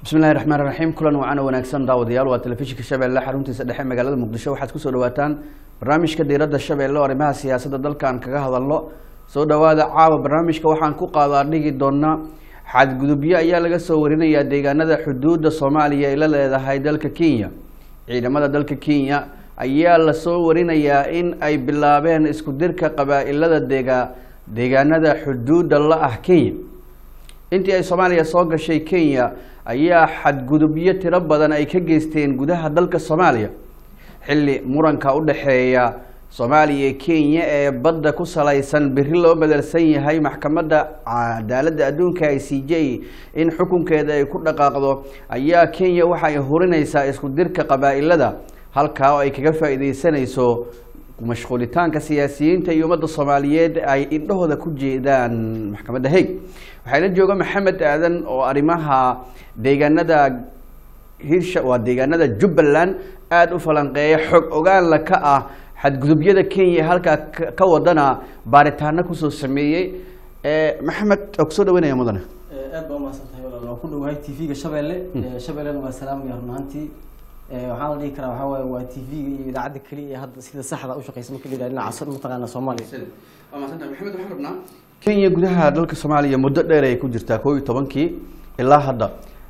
bismillahi raxmaan raxiim kulan wacana wanaagsan daawadayaal waa telefishinka shabeelle xaruntiisa dhexe magaalada muqdisho waxaad kusoo dhawaataan barnaamijka diiradda shabeelle oo arrimaha siyaasadda dalkan kaga hadalno soo dhawaada caawa barnaamijka waxaan ku qaadaa dhigi doonaa xadgudubyo ayaa laga soo warinayaa deegaanada xuduudda soomaaliya ay la leedahay dalka kenya ciidamada dalka kenya ayaa lasoo warinayaa in ay bilaabeen isku dirka qabaa-ilada deega deegaanada xuduudda la ah kenya intii ay soomaaliya soo gashay kenya ayaa xadgudubyo tiro badan ay ka geysteen gudaha dalka soomaaliya xilli muranka u dhexeeya soomaaliya iyo kenya ee badda ku salaysan beri loo bedelsan yahay maxkamadda cadaaladda adduunka i c j in xukunkeeda ay ku dhaqaaqdo ayaa kenya waxa ay hurinaysaa isku dirka qabaa-ilada halkaa oo ay kaga faa-ideysanayso mashquulitaanka siyaasiyiinta iyo ummadda soomaaliyeed ay indhahooda ku jeedaan maxkamadda haig waxaana jooga maxamed aadan oo arrimaha deegaanada hirsha waa deegaanada jubbaland aada u falanqeeya xog ogaanla ka ah xadgudubyada kenya halkaa ka wadana baaritaano kusoo sameeyey maxamed oo kusoo dhaweynaya mudane aad baa umahadsantahay walaal waan ku dhowahay t v-ga shabeelle shabeellena waa salaamaya run ahaantii waxaa la dhihi karaa waxaa waaye waa t v-ga iyo idaacadda keliya ee hadda sida saxda u shaqeysa marka la yidhahdo dhinaca mataqaana soomaaliya waa mahadsantahay maxamed waxaan rabnaa kenya gudaha dalka soomaaliya muddo dheer ay ku jirtaa koo iyo tobankii ilaa hadda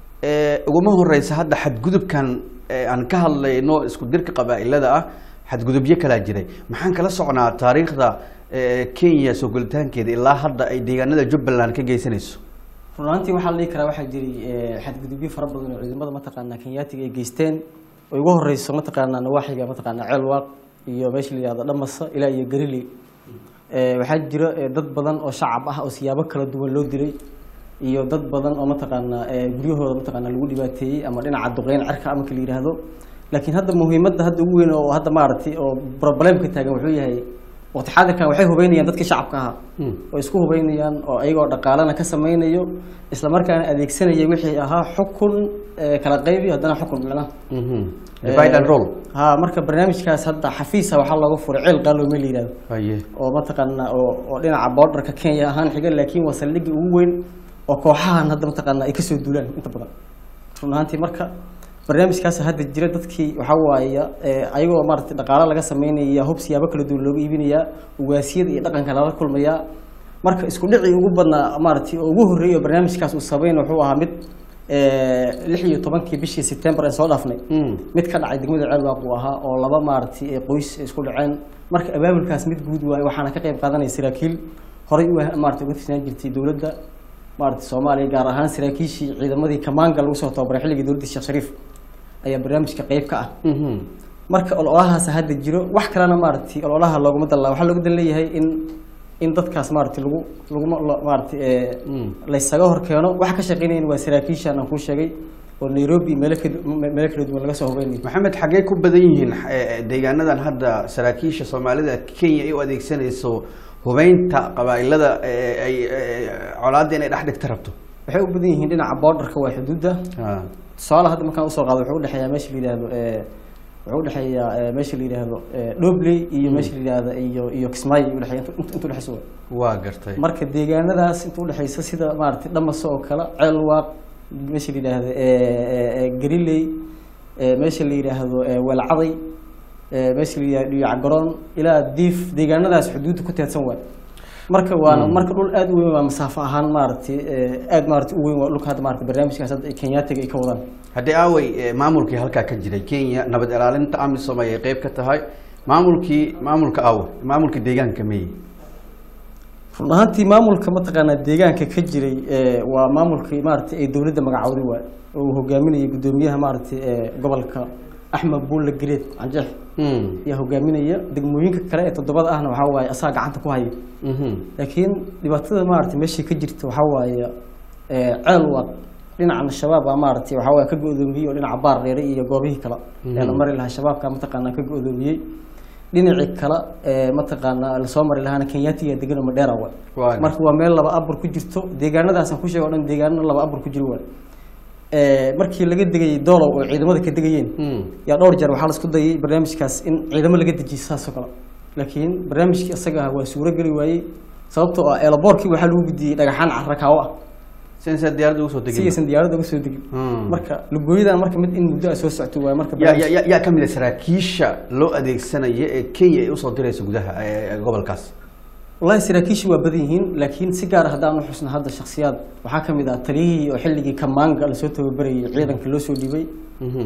uguma horeysa hadda xadgudubkan aan ka hadlayno isku dirka qabaa-ilada ah xadgudubyo kalaa jiray maxaan kala socnaa taariikhda kenya soo gelitaankeeda ilaa hadda ay deegaanada jubbaland ka geysanayso run ahaantii waxaa la dhihi karaa waxaa jiray xadgudubyo fara badan oo ciidamada mataqaanaa kenyaatiga ay geysteen oo ugu horeyso mataqaanaa nawaaxiga mataqaanaa ceelwaaq iyo meesha la yihahdo dhamasa ilaa iyo gariley waxaa jira dad badan oo shacab ah oo siyaabo kala duwan loo dilay iyo dad badan oo mataqaanaa guryahooda mataqaanaa lagu dhibaateeyey ama dhinaca duqeyn cerka marka la yidhaahdo laakiin hadda muhiimadda hadda ugu weyn oo hadda maaragtay oo problemka taagan wuxuu yahay waqti xaadirkan waxay hubeynayaan dadkii shacabka ahaa oo isku hubeynayaan oo ayagoo dhaqaalana ka sameynayo isla markaana adeegsanaya wixii ahaa xukun kala qaybi haddana xukun micnaha divide and roll ha marka barnaamijkaas hadda xafiisa waxaa looga furay ceel qaaloome la yihahdo haye oo mataqaanaa oo oo dhinaca borderka kenya ahaan xiga laakiin waa saldhigii ugu weyn oo kooxahan hadda mataqaanaa ay kasoo duulaan inta badan run ahaantii marka barnaamijkaas hadda jira dadkii waxaa waaya ayagoo maaragtay dhaqaalo laga sameynaya hub siyaabo kala duwan looga iibinayaa ugaasiyada iyo dhaqanka lala kulmayaa marka isku dhicii ugu badnaa maaragtay oo ugu horreeyay oo barnaamijkaas uu sameyn wuxuu ahaa mid lix iyo tobankii bishii september aan soo dhaafnay mid ka dhacay degmada ceelwaaq uu ahaa oo laba maaragtay qoys isku dhaceen marka abaabulkaas mid guud waaye waxaana ka qayb qaadanaya saraakiil horay u maaragtay uga tirsanaan jirtay dowladda maaragtay soomaaliya gaar ahaan saraakiishii ciidamadii kamaanga lagu soo tababaray xilligii dowladda sheekh shariif ayaa barnaamijka qayb ka ah marka ololahaas hadda jiro wax kalena maaragtay ololaha looguma dallaa waxaa looga dan leeyahay in in dadkaas maaragtay lagu laguma maaragtay laysaga hor keeno waxa ka shaqeynayan waa saraakiishan aan kuu sheegay oo nairobi meelo ka meelo kala duwan laga soo hubeynayo maxamed xaggee ku badan yihiin deegaanadan hadda saraakiisha soomaalida kenya ay u adeegsanayso hubeynta qabaa-ilada ay colaadda inay dhex dhigta rabto waxay u badan yihiin dhinaca borderka waa xuduudda tusaale hadda markaan usoo qaado wuxuu udhexeeyaa meesha la yihahdo wuxuu udhexeeyaa meesha la yihahdo dhobley iyo meesha la yihahdo iyo iyo kismaayo udhexeeya inta udhexeysa wa waa gartay marka deegaanadaas inta udhexeysa sida maaragtay dhamaso oo kale ceelwaaq meesha la yidhaahdo gariley meesha la yidhaahdo welcaday meesha la yihahdo dhiyacgaroon ilaa diif deegaanadaas xuduudda ku teedsan waay marka waana marka dhul aada u weyn waa masaafo ahaan maaragtay aada maaragtay u weyn waa dhulka hadda maaragtay barnaamijkaas hadda kenyaatiga ay ka wadaan haddii aawey maamulkii halkaa ka jiray kenya nabad ilaalinta amisom ayay qeyb ka tahay maamulkii maamulka aawe maamulkii deegaanka meye run ahaantii maamulka mataqaanaa deegaanka ka jiray waa maamulkii maaragtay ay dowladda magacowday waay oo uu hogaaminayay guddoomiyaha maaragtay gobolka axmed buulle gareed canjeex ayaa hogaaminaya degmooyinka kale ee toddobada ahna waxaa waaye asaga gacanta ku haya laakiin dhibaatada maaragtay meeshay ka jirta waxaa waaye ceel waaq dhinacana shabaab baa maaragtay waxaa waaye ka go-doomiyey oo dhinaca baar dheere iyo goobihii kale ee la mari lahaa shabaabka mataqaanaa ka go-doomiyey dhinacii kale ee mataqaanaa lasoo mari lahaana kenyaatiga degan madheera waay marka waa meel laba abur ku jirto deegaanadaasaan ku sheega o dhan deegaano laba abur ku jiro waay markii laga degayay doolow oo ciidamada ka degayeen yaa dhowr jeer waxaa laisku dayay barnaamijkaas in ciidamo laga dejiyo saasoo kale laakiin barnaamijkii isaga ah waa suuro geli waayey sababtoo ah eelaboorkii waxaa lagu gudiyey dhagaxaan carakaawo ah si aysan diyaaradda ugu soo si degin aysan diyaaradda uga soo degin Hmm. marka lugooyadan marka mid in muddo a soo socto waaye marka yaa yaa- yaa yaa ka mid a saraakiisha loo adeegsanaya ee kenya ay usoo diraysa gudaha ee- ee gobolkaas wallahi saraakiishu waa badan yihiin laakiin si gaar ah haddaan u xusna hadda shakhsiyaad waxaa ka mid ah taliyihii oo xilligii kamaanga lasoo tababarayay ciidanka loo soo dhibay Mhm.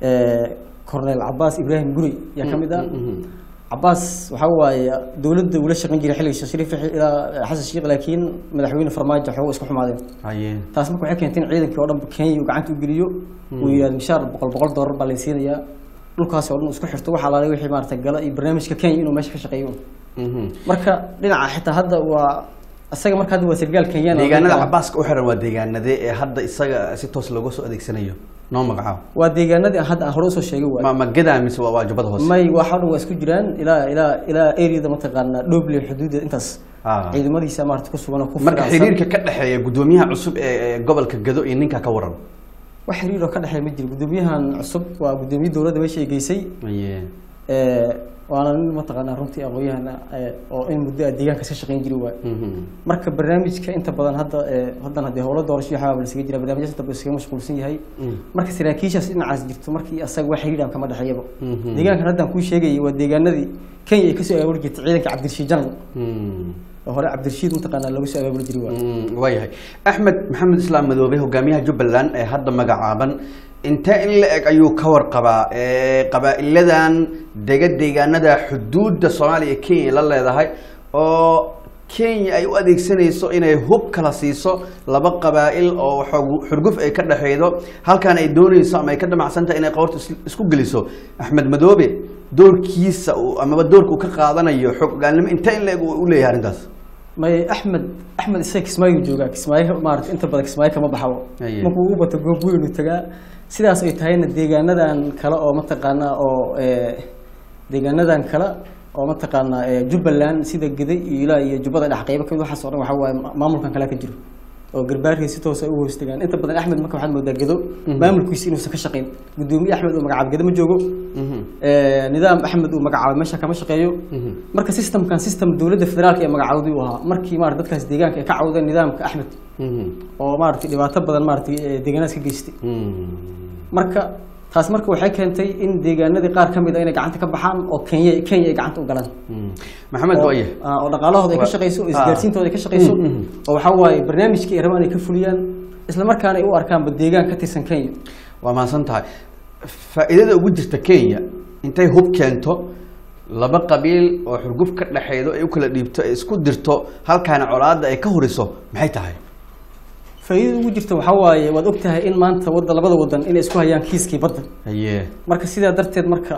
cornel cabaas ibraahim guri yaa ka mid ah Mhm. cabaas waxaa waaye dowladda ula shaqayn jiray xilligii sheekh shariif ilaa xasan sheekh laakiin madaxweyne farmaajo xoogo isku xumaadeen haye taas marka waxay keentay in ciidankii oo dhan kenya uu gacanta u geliyo uu yidhahdo mishaar boqol boqol doolar baa laysiinayaa dhulkaas oo dhan uu isku xirto waxaa laalay wixii maarata gala iyo barnaamijka kenya inuu meesha ka shaqeeyo Mhm. marka dhinaca xitaa hadda waa isaga marka hadda waa sargaal kenyaan oo deegaanada dhulka- cabaaska u xiran waa deegaanadee ee hadda isaga si toos looga soo adeegsanayo noo magacaabo waa deegaanadii aan hadda aan hore usoo sheegay waay ma ma gadaa mise waa waa jubbada hoose may waxa dhan waa isku jiraan ilaa ilaa ilaa areada mataqaanaa dhoble xuduudda intaas Ah. ciidamadiisa maarata ku sugan oo ku marka firaarsan. xiriirka ka dhexeeya gudoomiyaha cusub ee ee gobolka gado iyo ninka ka waran wax xiriir oo ka dhexeeya ma jiro gudoomiyahan cusub waa gudoomiye dowladda meesha ay geysay haye ee, waana nin mataqaanaa runtii aqoon-yahana ee, oo in muddo ah deegaankaas ka shaqayn jiri waay Mhm. marka barnaamijka inta badan hadda ee, haddan haddii howlo doorasho iyo waxyaaba lasaga jira barnaamijyaas inta badan iskaga mashquulsan yahay Mm. marka saraakiishaas dhinacaas jirto markii asaga wax xiriir aan kama dhexeeyaba Mhm. deegaankan haddaan kuu sheegayay waa deegaanadii kenya ay kasoo abaabuli jirtay ciidanka cabdirashiid janan Mm. oo hore cabdirashiid mataqaanaa looga soo abaabuli jiray waay Mm, waayahay axmed maxamed islaam madoobe hogaamiyaha jubbaland ee hadda magacaaban intee in la eg ayuu ka warqabaa ee qabaa'iladan dega deegaanada xuduudda soomaaliya iyo kenya la leedahay oo kenya ay u adeegsanayso inay hub kala siiso laba qabaa'il oo xoog- xurguf ay ka dhexeydo halkan ay doonayso ama ay ka damacsan tahay inay qoorta is- isku geliso axmed madoobe doorkiisa uu- amaba doorka uu ka qaadanayo xog ogaalnimo intee in la eg uu u leeyahay arrintaas may axmed axmed isaga kismaayo joogaa kismaayo maarata inta badan kismaayo kama baxabo Aye. markuu u bato goob weyn uu tagaa sidaas ay tahayna deegaanadan kale oo mataqaanaa oo ee, deegaanadan kale oo mataqaanaa ee, jubbaland sida geda iyo ilaa iyo jubbada dhex qaybo kamid waxaas oo dhan waxaa waaye ma- maamulkan kale ka jiro oo garbaarkii si toosa u hoos tagaan inta badan axmed marka waxaad moodaa gedo maamulkiisa inuusan ka shaqayn gudoomiye axmed uu magacaabo gedo ma joogo Mhm. ee, nidaam axmed uu magacaabay meesha kama shaqeeyo Mhm. marka systemkan system dowladda federaalka ee magacaawday uu ahaa markii maarata dadkaas deegaanka ay ka cawdeen nidaamka axmed Mhm. oo maaragtay dhibaato badan maaragtay ee deegaanadas ka geystay Mhm. marka taas marka waxay keentay in deegaanadii qaar ka mid a inay gacanta ka baxaan oo kenya kenya ay gacanta u galaan Mhm. maxamed oo waaye ah, oo dhaqaalahooda ay ka Waa- shaqeyso oo ah. isgaarsiintooda ay ka shaqeyso Mm, mm. oo waxaa waaye barnaamijkii ay rabaan ay ka fuliyaan isla markaana ay u arkaanba deegaan ka tirsan kenya waa mahadsan tahay faa'iidada ugu jirta kenya intay hub keento laba qabiil oo xurguf ka dhexeydo ay u kala dhiibto ay isku dirto halkaana colaadda ay ka horiso maxay tahay faa'iidada ugu jirta waxaa waaye waad ogtahay in maanta wadda labada wadan inay isku hayaan kiiskii badda haye marka sidaa darteed marka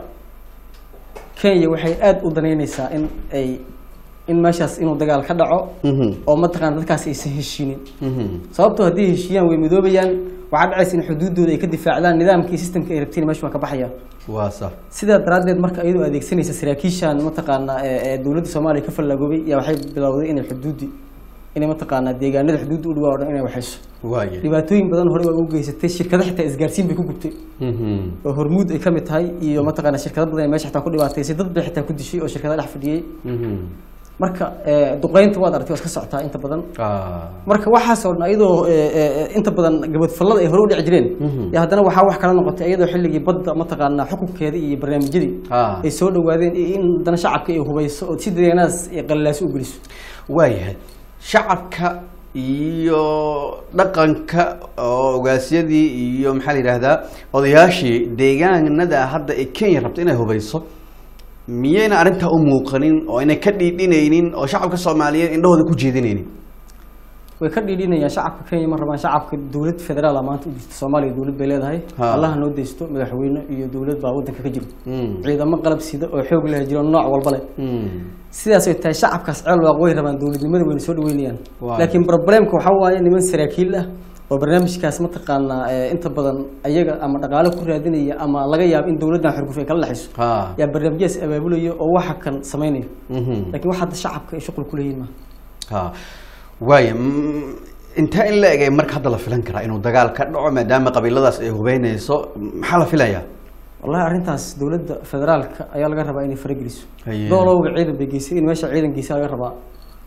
kenya waxay aada u danaynaysaa in ay in meeshaas inuu dagaal ka dhaco Mhm. oo mataqaana dadkaasi aysan heshiinin Mhm. sababtoo haddii heshiiyaan way midoobayaan waxaa dhacaysa in xuduuddooda ay ka difaacdaan nidaamkii systemka ay rabtiin meesha waa ka baxaya waa sax sidaa daraaddeed marka iyadoo adeegsanaysa saraakiishan mataqaanaa ee ee dowladda soomaaliya ka fallagoobay yaa waxay bilowday inay xuduuddi inay mataqaanaa deegaanada xuduudda u dhawaa o dhan inay waxayso waaye dhibaatooyin badan hore waa u geysatay shirkado xitaa isgaarsiin bay ku gubtay Mhm. oo hormuud ay ka mid tahay iyo mataqaanaa shirkado badan ay meesha xitaa ku dhibaataysay dad bay xitaa ku dishay oo shirkada dhex fadhiyey Mhm. marka ee, duqeynta waad aragtay waa iska socotaa inta badan Ah. marka waxaas oo dhan iyadoo ee, ee, inta badan gabadfallada ay hore u dhici jireen Mhm. ya haddana waxaa wax kala noqotay iyadoo xilligii badda mataqaanaa xukunkeeda iyo barnaamijyadii Ah. ay soo dhawaadeen iyo in haddana shacabka ay hubayso oo si deegaanadas ay qalilaaso u geliso waayahay shacabka iyo dhaqanka oo ogaasyadii iyo maxaa la yidhaahdaa odayaashii deegaanada hadda ee kenya rabta inay hubayso miyayna arrintaa u muuqanin oo ayna ka dhiidhinaynin oo shacabka soomaaliyeed indhahooda ku jeedinaynin way ka dhiidhinayaan shacabka kenya ma rabaan shacabka dowlad federaal ah maanta u jirta soomaaliya dowlad bay leedahay Ha. allaha noo deysto madaxweyne iyo dowlad baa wadanka ka jiro Mm. ciidamo qalab sida oo xoog leh jiro nooc walba leh Mm. sidaas ay tahay shacabkaas ceel waaq way rabaan dowladnimada wayna soo dhaweynayaan Waayo. laakiin problemka waxaa waaye niman saraakiil ah oo barnaamijkaas mataqaanaa ee, inta badan ayaga ama dhaqaale ku raadinaya ama laga yaabo in dowladdan xurguf ay kala dhexayso ha yaa barnaamijyadas abaabulaya oo waxa kan samaynayo Mhm. laakiin wax hadda shacabka ay shuqul ku leeyihin maaha ha waaya mm, intee in la egay marka hadda la filan karaa inuu dagaal ka dhaco maadaama qabiiladaas ay hubeynayso maxaa la filayaa wallahi arrintaas dowladda federaalka ayaa laga rabaa inay farageliso Haye. doolowga ciidan bay geysay in meesha ciidan geysa laga rabaa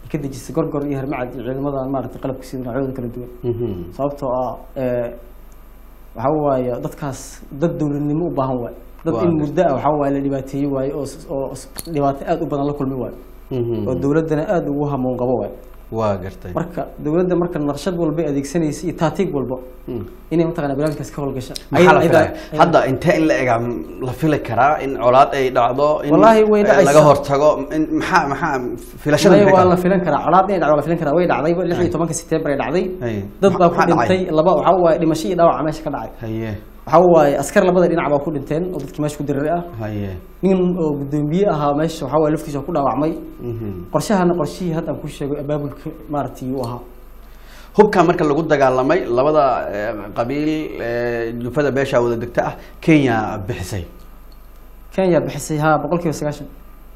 ay ka dejisay gorgor iyo hermacad iyo ciidamadan maaragtay qalabka sida noocyadooda kala duwan sababtoo ah ee, waxa waaye dadkaas dad dowladnimo u baahan waaye dad Waa in gartay. muddo ah waxa waaye la dhibaateeyey waaye oo s- oo s- dhibaato aad u badan la kulmi waaye oo dowladdana aad ugu hamuun qabo waaye waa gartay marka dowladda marka naqshad walba ay adeegsanaysa iyo taatiig walba Mm. inay mataqana barnaamijkaas ka howlgasha maxaa la Ayada- filaya ayada- hadda intee in la ega la fili karaa in colaad ay dhacdo in Wallaahi way eh, dhacaysaa. laga hortago in- maxaa maxaa filashada Maya maxay waa la tahay? filan karaa colaad inay dhacdo waa la filan karaa way dhacdayba lix iyo tobanka September ay dhacday Haye. dad baa ku Maxaa dhacay? dhintay laba waxa waaye dhimasho iyo dhaawac meesha ka dhacay haye waxa waaye askar labada dhinac baa ku dhinteen oo dadkii meesha ku diriray ah haye nin oo gudoomiye ahaa meesha waxa waaye laftiisa ku dhaawacmay Mhm. qorshahana qorshihii hadda aan ku sheegay abaabulka maaragtay uu ahaa hubka marka lagu dagaalamay labada eh, qabiil eh, jufada beesha wada degta ah kenya bixisay Kenya bixisay ha boqolkiiba sagaashan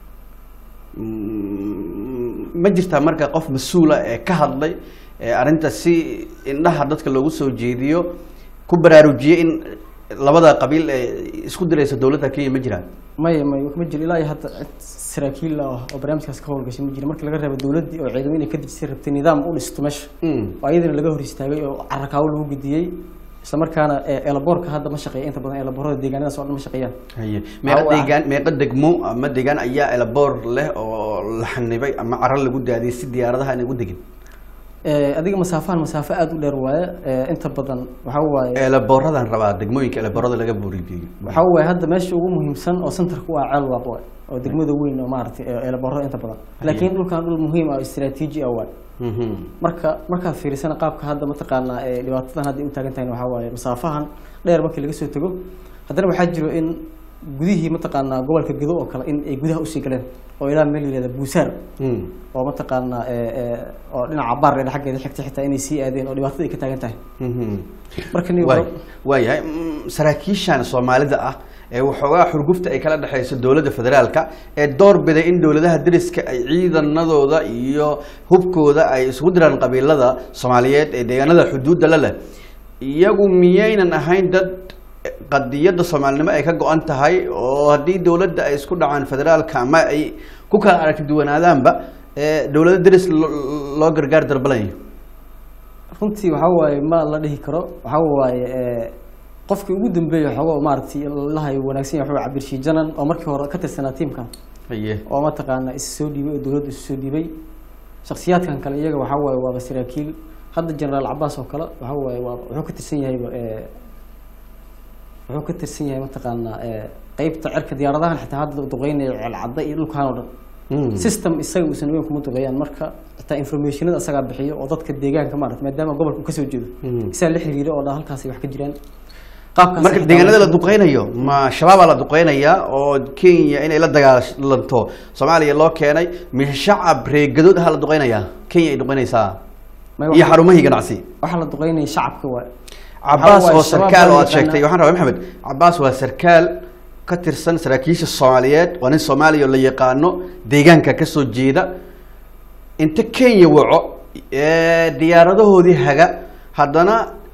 Mm, ma jirtaa marka qof mas-uula ee ka hadlay ee arrinta si indhaha dadka loogu soo jeediyo ku baraarujiyey in labada qabiil ee isku diraysa dowladda kenya ma jiraan maya maya ma jiro ilaa iyo hadda cid saraakiil ah oo barnaamijkaas ka howlgashay ma jiro marka laga reebo dowladdii oo ciidamo inay ka dejisay rabtay nidaam u dhisto meesha Mm. oo ayadana laga hor istaagay oo carakaawo lagu gudiyey isla markaana ee, eelaboorka hadda ma shaqeeya inta badan eelaboorada deegaanadaas oo dhan ma shaqeeyaan haye meeqa Waa- deegaan meeqa degmo ama deegaan ayaa elaboor leh oo la xanibay ama caro lagu daadiyay si diyaaradaha aan ugu degin Ee, adiga masaafahan masaafo aada u dheer waaye ee, inta badan waxa waaye elabooradan rabaa degmooyinka elaboorada laga buurigeeyo waxa waaye hadda meesha ugu muhiimsan oo centerka u ah ceel waaq waaye oo degmada weyn oo maaragtay ee, eelaboorada inta badan laakiin dhulkan dhul muhiim ah oo istiraatiiji ah waaye Mhm. marka markaad fiirisana qaabka hadda mataqaanaa ee dhibaatadan hadda ay u taagan tahay waxaa waaye masaafahan dheer markii laga soo tago haddana waxaa jiro in gudihii mataqaanaa gobolka gedo oo kale in ay gudaha usii galeen oo ilaa meel la yihahda buusaar Mm. oo mataqaanaa ee, ee, oo dhinaca baarreeda xaggeeda xigta xitaa inay sii aadeen oo dhibaatada ay ka taagan tahay Mhm. marka nin waay waayahay Mm, saraakiishan soomaalida ah ee waxoogaa xurgufta ay kala dhexayso dowladda federaalka ee door biday in dowladaha deriska ay ciidanadooda iyo hubkooda ay isugu diraan qabiilada soomaaliyeed ee deegaanada xuduudda la leh iyagu miyaynan ahayn dad qadiyadda soomaalinimo ay ka go-an tahay oo haddii dowladda ay isku dhacaan federaalka ama ay ku kala aragti duwanaadaanba ee dowlada deris lo- loo gargaar darbalayo runtii waxaa waaye ma la dhihi karo waxaa waaye ee, qofkii ugu dambeeya xoogo maaragtay lahay wanaagsan yahay waxaa cabir shiijanan oo markii hore ka tirsanaa tiimkan haye oo mataqaana is soo dhiibay oo dowladda isu soo dhiibay shakhsiyaadkan kale iyaga waxaa waaye waaba saraakiil hadda generaal cabaas oo kale waxaa waaye waa wuxuu ka tirsan yahayba ee, wuxuu ka tirsan yahay mataqaanaa ee, qeybta cirka diyaaradahan xitaa hadda duqeynaya ceelcadda iyo dhulkan oo dhan Mm. system isaga uusan weyn kuma duqeeyaan marka xitaa informationada isagaa bixiyo oo dadka deegaanka maarata maadaama gobolka uu kasoo jeedo Mhm. isaa la xiriira oo dhan halkaasi wax ka jiraan qaabkaas marka xitaa deegaanada la waa- duqeynayo ma shabaabaa la duqeynaya oo kenya inay la dagaalanto soomaaliya loo keenay mise shacab reegadood aha la duqeynaya kenya ay duqeynaysaa Ma iyo waxa- xarumahii ganacsi waxaa la duqeynaya shacabka waay cabaas waaye oo shabaab sarkaal baa oo la aad sheegtay yaqaanaa. waxaan rabaa maxamed cabaas waa sarkaal ka tirsan saraakiisha soomaaliyeed waa nin soomaaliya oo la yaqaano deegaanka kasoo jeeda inta kenya waco ee diyaaradahoodii haga haddana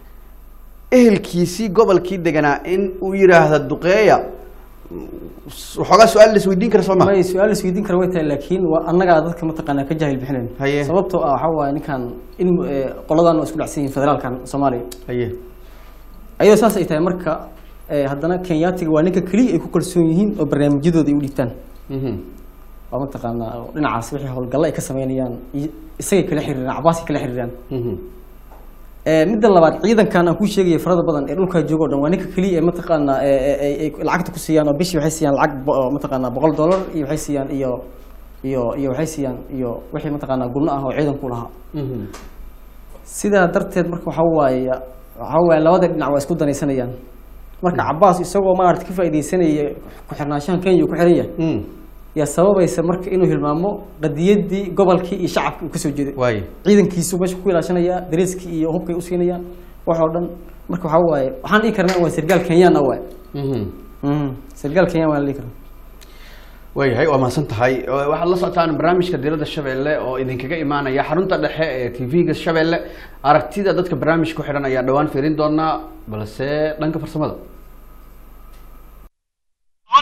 ehelkiisii gobolkii deganaa in uu yidhaahda duqeeya waxoogaa su-aal la isweydiin kara soo ma may su-aal isweydiin kara way tahay laakiin waa annagaa dadka mataqaanaa ka jaahil bixinayn Haye. sababtoo ah waxaa waaye ninkan in ee, qoladan waa isku dhacsan yihiin federaalkan soomaaliya haye ayadoo saas ay tahay marka ee, haddana kenyaatiga waa ninka keliya ay ku kalsoon yihiin oo barnaamijyadooda ay u dhiibtaan Mhm. oo mataqaanaa oo dhinacaas wixii howlgalle ay ka sameynayaan iyo isagay kala xiriiraan cabaasay kala xiriiraan Mhm. Ee, midda labaad ciidankan aan kuu sheegaya farada badan ee dhulkaa jooga o dhan waa ninka keliya ee mataqaanaa ee- ee- ee- ay lacagta ku siiyaan oo bishii waxay siiyaan lacag bo- oo mataqaanaa boqol dollar iyo waxay siiyaan iyo iyo iyo waxay siiyaan iyo wixii mataqaanaa gurno ah oo ciidanku lahaa Mhm. sidaa darteed marka waxaa waaye waxaa waaye labada dhinac waa isku danaysanayaan marka cabaas isagoo maarata ka faaidaysanaya ku-xirnaanshahan kenya uu ku xiran yahay Mm. yaa sababaysa marka inuu hilmaamo qadiyadii gobolkii iyo shacabkii uu kasoo jeeday waaye ciidankiisu meesha ku ilaashanaya dareeskii iyo hubkay usiinayaan wax oo dhan marka waxaa waaye waxaan dhihi karnaa waa sargaal kenyaan ah waay Mhm. sargaal kenyaan waa la dhihi karaa waayahay waa mahadsan tahay Ee, waxaad la socotaan barnaamijka diirada shabeelle oo idinkaga imaanaya xarunta dhexe ee tv-ga shabeelle aragtida dadka barnaamijka ku xidhan ayaa dhowaan fiirin doonaa balse dhanka farsamada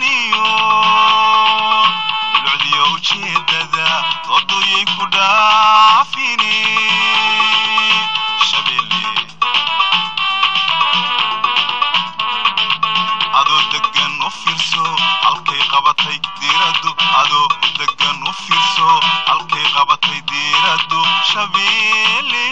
dulcdiyo ujeedada dooduyay ku dhaa diiradu adoo degan u fiirso halkay qabatay diiradu shabeelle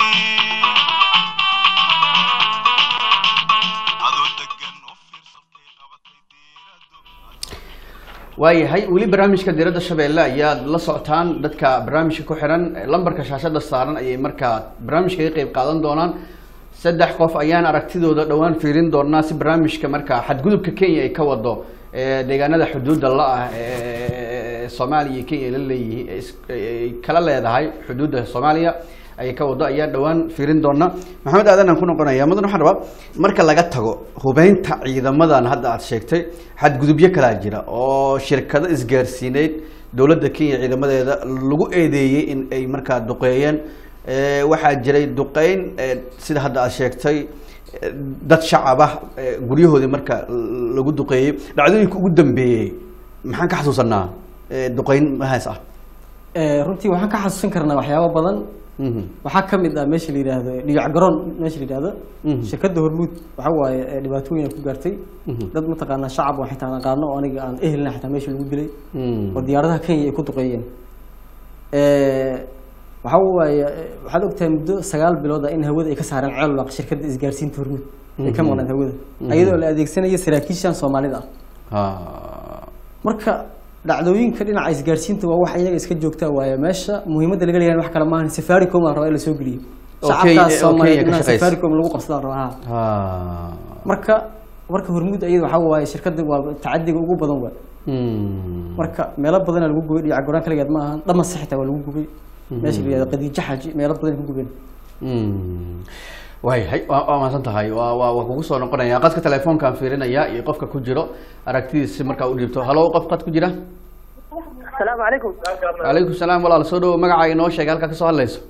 adoo degan u fiirso halkay qabatay diiradu waayahay weli barnaamijka diiradda shabeelle ayaad la socotaan dadka barnaamijka ku xiran lambarka shaashada saaran ayay markaa barnaamijka ka qeyb qaadan doonaan saddex qof ayaan aragtidooda dhowaan fiirin doonaa si barnaamijka markaa xadgudubka kenya ay ka wado ee deegaanada xuduudda la-ah ee soomaaliya iyo kenya ay la leeyihiin ee is- ay kala leedahay xuduudda soomaaliya ay ka wado ayaan dhowaan fiirin doonaa maxamed aadan aan ku noqonaya mudan waxaan rabaa marka laga tago hubeynta ciidamadan hadda aad sheegtay xadgudubyo kalaa jira oo shirkado isgaarsiineyd dowladda kenya ciidamadeeda lagu eedeeyey in ay markaa duqeeyeen Eh, waxaa jiray duqeyn eh, sida hadda aad sheegtay eh, dad shacab ah eh, guryahoodii marka l- lagu duqeeyey dhacdooyinka ugu dambeeyey maxaan ka xasuusanaa eh, duqeyn mahaas ah Eh, runtii waxaan ka xasuusan karnaa waxyaabo badan Mhm. waxaa ka mid ah meesha la yidhaahdo dhigac garoon meesha la yidhaahdo Mhm. shirkadda hormuud waxa waaye eh, dhibaatooyin ay ku gaartay Mhm. dad mataqaanaa shacab oo xitaa aan aqaano oo aniga aan ehelna xitaa meesha lagu dilay Mm. oo diyaaradaha kenya ay ku duqeeyeen Eh, waxa waaye eh, waxaad ogtahay muddo sagaal bilood ah in hawada ay ka saareen ceelwaq shirkadda isgaarsiinta hormuud ay ka maqnayd hawada iyadoo la adeegsanaya saraakiishan soomaalida ah Ha. marka dhacdooyinka dhinaca isgaarsiinta waa wax iyaga iska joogtaa waaye meesha muhiimadda laga leeyahay wax kale maahan safaricom la rabaa in la soo geliyo Oo shacabkaas Kenya- oo soomaaliyeed Kenya ka inaan shaqeysa. safaricom lagu qabsadaan rabaa ha Ha. marka marka hormuud iyada waxaa waaye shirkadda waa tacadiga ugu badan waa Mm. marka meelo badanaa lagu gubay dhiyac goraan kaligeed ma ahan dhamas xitaa waa lagu gubay meesha la yihahdo qadiijo xaji meelo badan ku gubeen Mm. waayahay waa waa mahadsan tahay waa waa waa kugu soo noqonaya qadka telefoonkaan fiirinaya iyo qofka ku jiro aragtidiisi markaa u dhiibto halo qof qad ku jira asalaamu calaykum calaykum salaam walaal soo dhawo magacaaga inoo sheegay halkaa kasoo hadlayso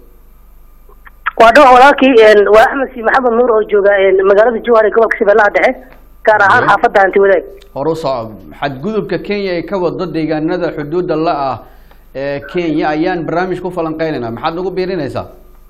waa dhawax walaalkii een, waa axmed si maxamed nuur oo jooga een, magaalada jowhar ee gobolka shabeellaha dhexe gaar ahaan Haye. xaafadda hanti wadaag horu soco xadgudubka kenya ay ka wado deegaanada xuduudda la ah ee kenya ayaan barnaamij ku falanqeynaynaa maxaad nagu biirinaysaa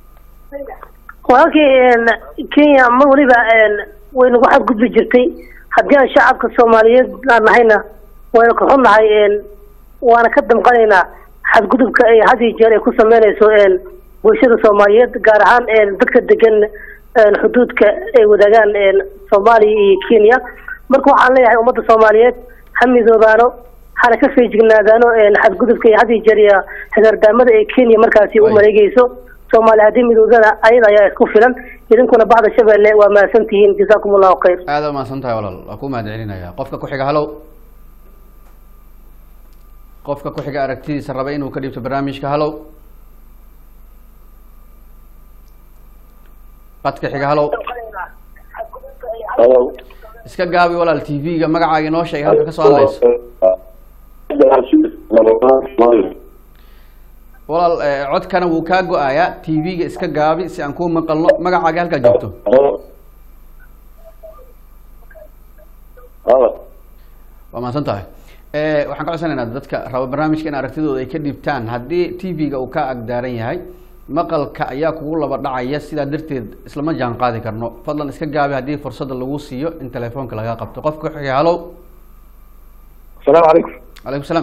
walaalkii een, kenya mar waliba een, way nagu xadgudbi jirtay haddii aan shacabka soomaaliyeed aan nahayna waynu ka xunnahay een, waana ka damqanaynaa xadgudubka ay had iyo jeer ay ku sameynayso een, bulshada soomaaliyeed gaar ahaan een, dadka degan een, xuduudka ay wadaagaan een, soomaaliya iyo kenya marka waxaan leeyahay ummadda soomaaliyeed ha midoobaano hana ka feejignaadaano een, xadgudubka iyo had iyo jeer iyo hagardaamada ee kenya markaasi u Right. maleegayso soomaali haddii midoodana ayada ayaa isku filan idinkuna bacda shabeelle waa mahadsan tihiin jazaakum allahu khayr aada u mahadsan tahay walaal waa ku mahad celinaya qofka ku xiga halow qofka ku xiga aragtidiisa raba inuu ka dhiibto barnaamijka halow qadka xiga halow Hello. iska gaabi walaal t v-ga magacaaga inoo sheegay halka kasoo hadlayso walaal eh, codkana wuu kaa go-ayaa t v-ga iska gaabi si aan kuu maqalno magacaaga halkaa joogto waa mahadsan tahay Eh, waxaan ka codsanaynaa dadka raba barnaamijka in aragtidooda ay ka dhiibtaan haddii t v-ga uu ka agdaaran yahay maqalka ayaa kugu laba dhacaya sidaa darteed islama jaan qaadi karno fadlan iska gaabi haddii fursadda lagu siiyo in telefoonka laga qabto qofka ku xiga halow السلام عليكم calaykum salaam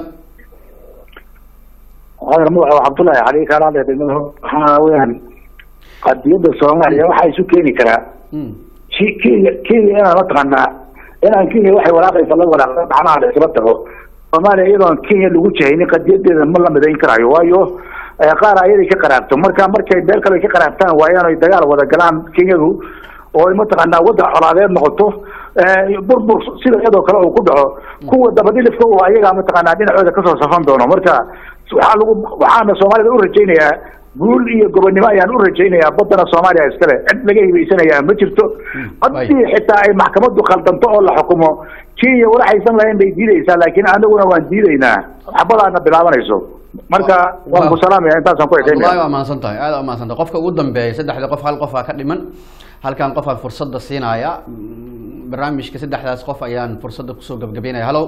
هذا مو عبد الله علي كان هذا waxaa weeyaan qadiyada Soomaaliya waxa isu keeni karaa Mm. shii Kenya Kenya inaan la taqaanaa inaan Kenya waxay walaaqaysa la walaaqda macnaha la isla tago Soomaaliya iyadoo aan Kenya lagu jahaynin qadiyadeeda ma la midayn karayo waayo eh, qaar ayadii ka qaraabto marka markay beel kale ka qaraabtaan waa inay dagaal wada galaan Kenyadu oo ay mataqaanaa wadda colaadeed noqoto eh, burbur sida iyadoo kale uu ku dhaco kuwa dabadhilifka oo ayaga mataqaanaa dhinacooda kasoo safan doono marka waxaa lagu waxaana soomaalida u rajaynayaa guul iyo gobonnimo ayaan u rajaynayaa baddana soomaaliya iskale cid laga hibaysanayaa ma jirto haddii xitaa ay maxkamaddu khaldanto oo la xukumo kenya walaxaysan lahayn bay diidaysaa laakiin anaguna waan diidaynaa xabadaana bilaabanayso marka waan ku salaamaya intaasaan ku wallahi ekeynaya waa mahadsan tahay aada waa mahadsan tahay qofka ugu dambeeya saddexda qof hal qof aa ka dhiman halkan qof aan fursadda siinaya Mm, barnaamijka saddexdaas qof ayaan fursadda kusoo gabgabeynaya halow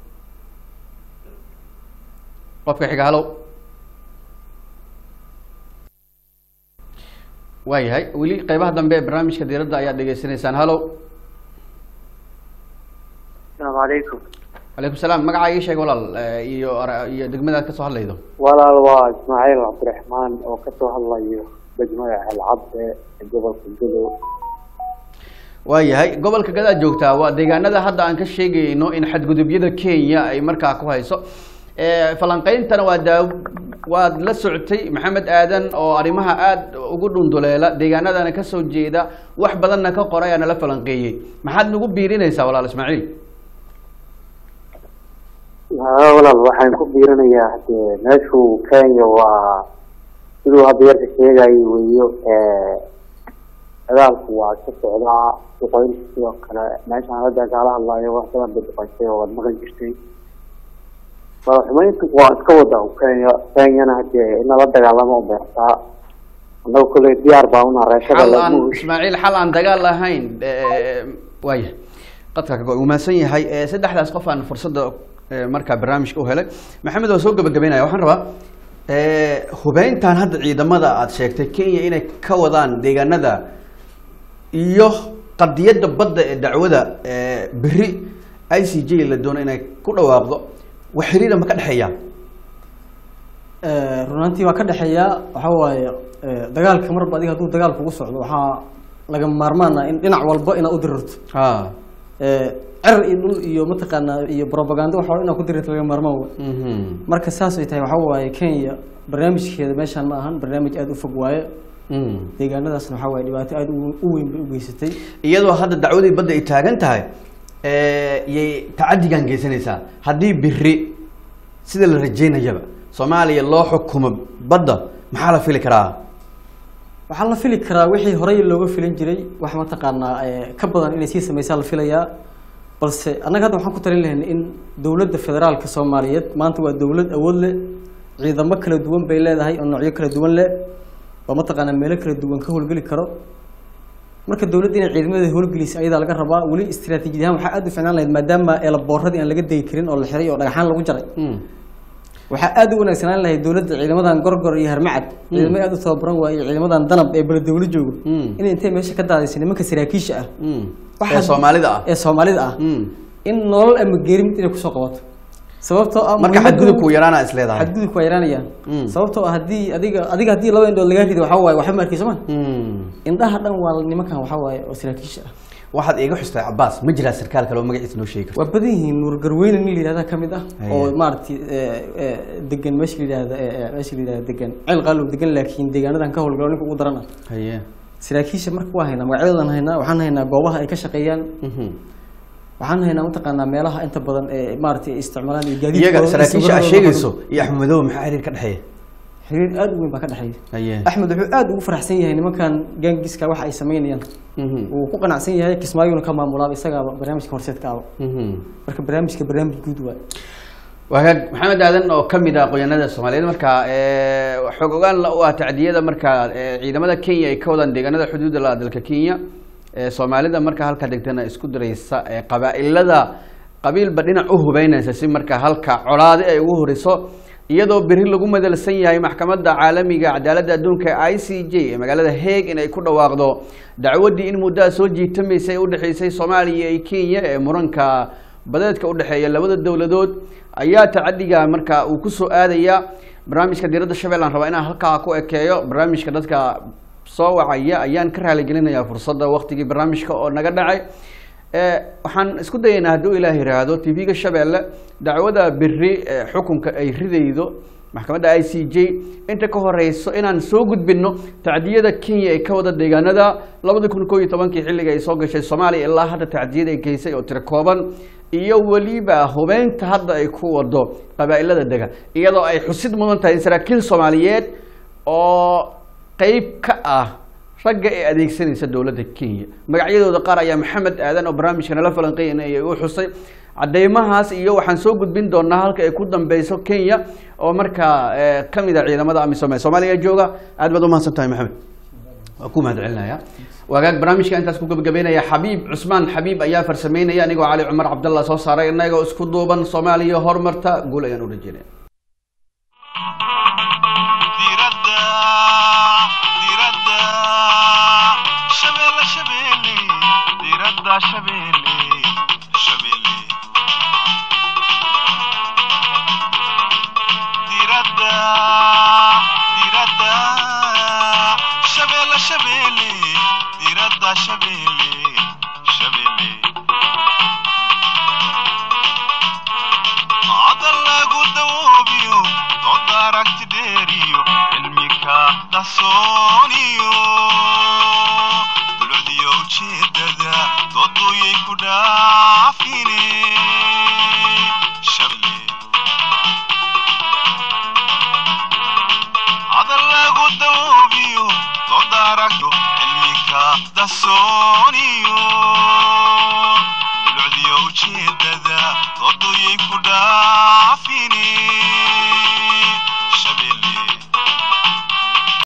qofka xiga halow waayahay weli qeybaha dambe ee barnaamijka diiradda ayaad dhegeysanaysaan halow asalaamu calaykum calaykum salaam magacaa ii sheeg walaal eh, iyo ara- iyo degmadaad kasoo hadlaydo walaal waa ismaaciil cabdiraxmaan oo kasoo hadlayo degmada celcadde ee gobolka gudow waayahay gobolka gadaad joogtaa waa deegaanada hadda aan ka sheegayno in xadgudubyada kenya ay markaa ku hayso Eh, falanqeyntana waa daa waad la socotay maxamed aadan oo arrimaha aada ugu dhunduleela deegaanadana kasoo jeeda wax badanna ka qoray aana la falanqeeyey maxaad nagu biirinaysaa walaal ismaaciil haa walaal waxaan ku biirinayaa hadee meeshu kenya waa siduu hadda yarka sheegayay weyo dagaalku waa ka socdaa duqeyn sidoo kale meeshaan hadda kaala hadlayo wax badan bay duqeysay oo waad maqan jirtay madaxumeyntu waa iska wada kenya kenyana hadee in lala dagaalamo u beertaa annaga kolley diyaar baa una reeshada xal aan lagu ismaaciil xal aan dagaal lahayn eh, waaya qadka kago uu mahadsan yahay Eh, saddexdaas qof aan fursadda eh, markaa barnaamijka u helay maxamed waa soo gabagabeynaya waxaan rabaa eh, hubeyntan hadda ciidamada aad sheegtay kenya inay ka wadaan deegaanada iyo qadiyadda badda ee dacwada eh, beri i c j la doono inay ku dhawaaqdo wax xiriira ma ka dhexeeya Eh, runaantii waa ka dhexeeya waxa waaye eh, dagaalka marba adiga hadduu dagaal kugu socdo waxaa laga maarmaana in dhinac walba inaad u dirirto ha Eh, cer iyo dhul iyo mataqaanaa iyo propaganda waxa inaad ku dirirto laga maarmaan wey Mhm. marka saas ay tahay waxa waaye kenya barnaamijkeeda meeshaan ma ahan barnaamij aada u fog waaye Mhm. deegaanadaasna waxa waaye dhibaato aada u u weyn bay u geysatay iyadoo hadda dacwadii badda ay taagan tahay eh, yay tacadigan geysanaysaa haddii biri sida la rajeynayaba soomaaliya loo xukumo badda maxaa la fili karaa waxaa la fili karaa wixii horey looga filin jiray wax mataqaanaa eh, ka badan inay sii sameysaa la filayaa balse annaga hadda waxaan ku talin lahayn in dowladda federaalka soomaaliyeed maanta waa dowlad awood leh ciidamo kala duwan bay leedahay oo noocyo kala duwan leh oo mataqaanaa meelo kala duwan ka howlgeli karo marka dowladda inay ciidamada howlgelisa ayadaa laga rabaa weli istiraatiijiyad ahaan waxaa aada u ficnaan lahayd maadaama eelaboorradii aan laga degi karin oo la xiray oo dhagaxaan lagu jaray Mm. waxaa aada u wanaagsanaan lahayd dowladda ciidamadan gorgor iyo harmacad ciidamo aada u tababaran waaye iyo ciidamadan danab ee beledowlo joogo Mm. inay intay meesha ka daadaysa nimanka saraakiisha ah Mm. Waxaa- ee soomaalida ah ee soomaalida ah Mm. in nolol ama geeri mid inay kusoo qabato sababtoo ah marka muhiimadda xadgudubku ugu- yaraana is leedahay xadgudubku waa yaraanayaan Mm. sababtoo ah haddii adiga adiga haddii laba indhood lagaa rido waxaa waaye waxba ma arkeyso ma Mm. indhaha dhan waa nimankan waxaa waaye oo saraakiisha ah waxaad iiga xustay cabaas ma jiraa sarkaal kale oo magaciisa noo sheegi karto waa badan yihiin nuur garweyne nin la yihahda ka mid ah Haya. oo maaragtay eh, eh, degan meesha la yihahda eh, eh, meesha la yihahda degan ceel qaalow degan laakiin deegaanadan ka howlgalo ninka ugu daran ah haye saraakiisha marka waa haynaa magacyadoodan haynaa waxaan haynaa goobaha ay ka shaqeeyaan Mhm. waxaan haynaa mataqaanaa meelaha inta badan ee maaragtay ay isticmaalaan iyo gaadiidkooda iyaga iyo saraakiisha aad sawirradooda sheegayso iyo axmed madow maxaa xiriir ka dhexeeya xiriir aada u weyn baa ka dhexeeya haye axmed wuxuu aada ugu faraxsan yahay nimankan gaangiska waxa ay sameynayaan Mhm. wuu ku qanacsan yahay kismaayuuna ka maamulaaba isagaaba barnaamijka horseedka aba Mhm. marka barnaamijka barnaamij guud waay wagaag maxamed aadan oo kamid ah aqoonyahanada soomaaliyeed marka eh, xoog ogaan la u ah tacdiyada marka eh, ciidamada kenya ay ka wadaan deegaanada xuduudda la dalka kenya eh, soomaalida marka halka degtana isku diraysa eh, qabaa-ilada qabiilba dhinac u hubeynaysa si marka halka colaade ay ugu horiso iyadoo beri lagu madalsan yahay maxkamadda caalamiga cadaaladda adduunka i c j ee magaalada hague in ay ku dhawaaqdo dacwaddii in muddaa soo jiitamaysay u dhexeysay soomaaliya iyo kenya ee muranka badeedka u dhexeeya labada dowladood ayaa tacadiga marka uu kusoo aadaya barnaamijka diiradda shabeelle aan rabaa inaan halkaa ku ekeeyo barnaamijka dadka soo wacaya ayaan ka raaligelinayaa fursadda waktigii barnaamijka oo naga dhacay Eh, waxaan isku dayaynaa hadduu ilaah yiraahdo tv-ga shabeelle dacwada beri eh, xukunka ay ridaydo maxkamadda i c j inta ka horeyso inaan soo gudbino tacdiyada kenya ee ka wada deegaanada labada kun koo iyo tobankii xilliga ay soo gashay soomaaliya ilaa hadda tacdiyada ay geysay oo tiro kooban iyo weliba hubeynta hadda ay ku wado qabaa-ilada dega iyadoo ay xusid mudan tahay in saraakiil soomaaliyeed oo qeyb ka ah ragga ee adeegsanaysa dowladda kenya magacyadooda qaar ayaa maxamed aadan oo barnaamijka nala falanqeynaya u xusay cadeymahaas iyo waxaan soo gudbin doonaa halka ay ku dambeyso kenya oo markaa eh, kamid a ciidamada amisom ee soomaaliya jooga aad baad umahadsan tahay maxamed waa ku mahad celinaya wagaag barnaamijka intaas ku gabagabeynaya xabiib cusmaan xabiib ayaa farsameynaya anigoo cali cumar cabdallah soo saaray inagoo isku duuban soomaaliya horumarta guul ayaan u rajeynaya diradda diradda shabeelle shabeelle diradda shabeelle shabeelle shabeelle diradda shabeelle shabeelle hadal lagu dawoobiyo dooda aragti dheeriyo cilmika qarsooniyo dulcdiyo ujeedada dooduyay ku dhaafine shabeelle hadal lagu dawoobiyo dooda aragto cilmika qarsooniyo